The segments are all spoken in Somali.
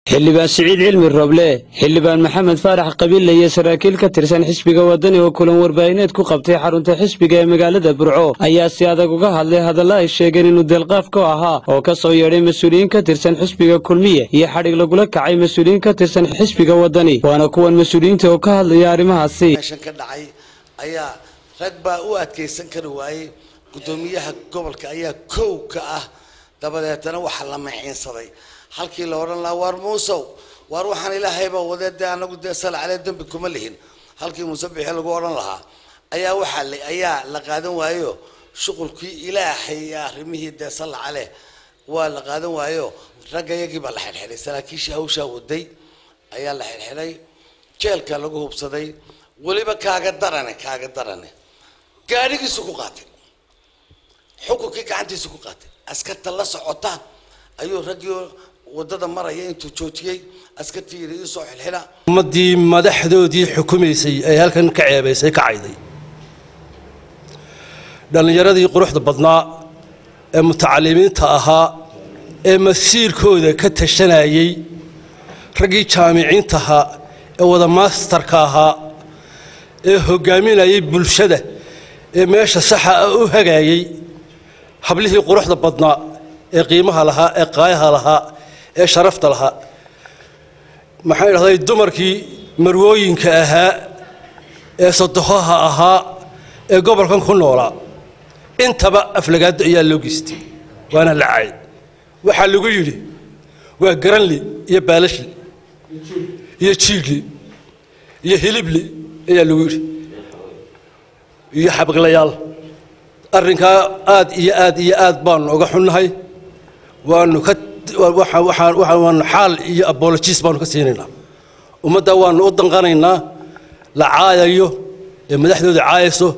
xildhibaan siciid cilmi roble xildhibaan maxamed faarax qabiille iyo saraakiil ka tirsan xisbiga wadani oo kulan warbaahineed ku qabtay xarunta xisbiga ee magaalada burco ayaa si adag uga hadlay hadalla ay sheegeen inuu deelqaaf ku ahaa oo ka soo yeedhay mas-uuliyiin ka tirsan xisbiga kulmiye iyo xadhig lagula kacay mas-uuliyiin ka tirsan xisbiga wadani waana kuwan mas-uuliyiinta oo ka hadlaya arrimahaasi meeshan ka dhacay ayaa rag baa u adkaysan kari waayey guddoomiyaha gobolka ayaa kow ka ah dabadeetana waxaa la maciinsaday halkii la odhan lahaa waar muusow waar waxaan ilaahayba wadee dee anagu dee sal calee dembi kuma lihin halkii muuse bixi lagu odhan lahaa ayaa waxaa la ayaa la qaadan waayo shuqulkii ilaahay iyo arrimihii dee sal caleh waa la qaadan waayo ragga iyagii baa la xidhxidhay saraakiishii hawshaa waday ayaa la xidhxidhay jeelka lagu hubsaday weliba kaaga darane kaaga darane gaadhigiisu ku qaatay xukunkii gacantiisu ku qaatay askarta la socota ayuu raggii wadada maraya intuu joojiyey askartii yidhi iisoo xilxila ummaddii madaxdoodii xukumaysay ee halkan ka ceebaysay ka cayday dhallinyaradii quruxda badnaa ee mutacalimiinta ahaa ee masiirkooda ka tashanayey raggii jaamiciinta ahaa ee wada maastarka ahaa ee hoggaaminayay bulshada ee meesha saxa ah u hagaayey hablihii quruxda badnaa ee qiimaha lahaa ee qaayaha lahaa ee sharafta lahaa maxaan idhahday dumarkii marwooyinka ahaa ee sodohoha ahaa ee gobolkan ku noolaa intaba aflagaado ayaa loo geystay waana la caay waxaa lagu yidhi waa garanli iyo baalashli iyo jiidhli iyo hilibli ayaa lagu yidhi iyo xabaglayaal arrinkaa aad iyo aad iyo aad baanu uga xunnahay waanu ka waanu xaal iyo abologiis baanu ka siinaynaa ummadda waanu u danqanaynaa la caayayo ee madaxdooda caayayso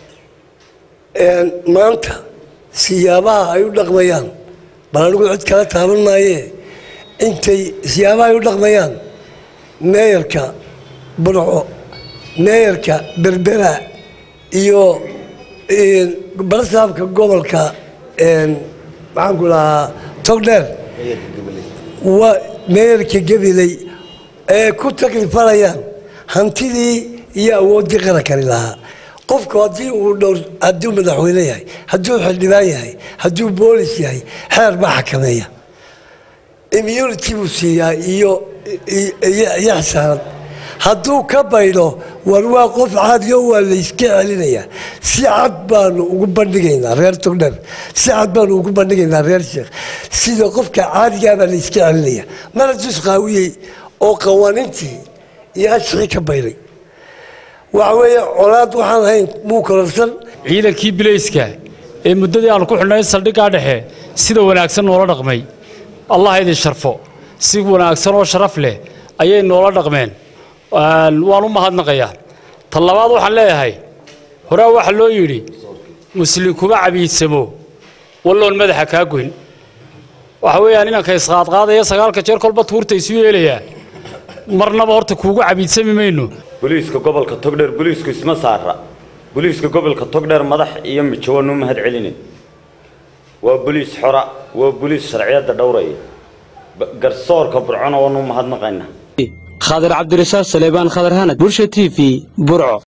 maanta siyaabaha ay u dhaqmayaan bal anigu cid kala taaban maayee intay siyaabaha ay u dhaqmayaan meeyarka burco meeyarka berbera iyo balasaabka gobolka maxaanku lahaa togdheer waa meeyarka gabiley ee ku taklifanayaan hantidii iyo awooddii qarankani lahaa qofku haddii uu dhowr hadduu madaxweyne yahay hadduu xildhibaan yahay hadduu boolis yahay xeer baa xakameeya immunity buu siiyaa iyo iyo xisaanad hadduu ka baydho war waa qof caadiyo waa layska celinayaa si cad baanu ugu bandhigaynaa reer togdher si cad baanu ugu bandhigaynaa reer sheekh sida qofka caadigaabaa layska celinaya mana dus qaawiyey oo qawaaniintii iyo ashixii ka bayday waxa weeye colaad waxaan ahayn muu kororsan ciidankii bilayska ee muddadii aanu ku xidhnay saldhiggaa dhexe sida wanaagsan noola dhaqmay allah idin sharfo si wanaagsan oo sharaf leh ayay noola dhaqmeen waan u mahadnaqayaa ta labaad waxaan leeyahay horaa waxaa loo yidhi muslin kuma cabiidsamo walloon madaxa kaa goyn waxa weeyaan inanka isqaadqaadaya sagaalka jeer kolba tuurta isu yeelayaa marnaba horta kuugu cabiidsami mayno boliiska gobolka togdheer boliisku isma saara boliiska gobolka togdheer madax iyo mijo waanu mahad celinin waa boliis xora waa boliis sharciyadda dhowraya garsoorka burcona waanu mahadnaqaynaa khadar cabdirasaaq saleebaan khadar hanad bulsha t v burco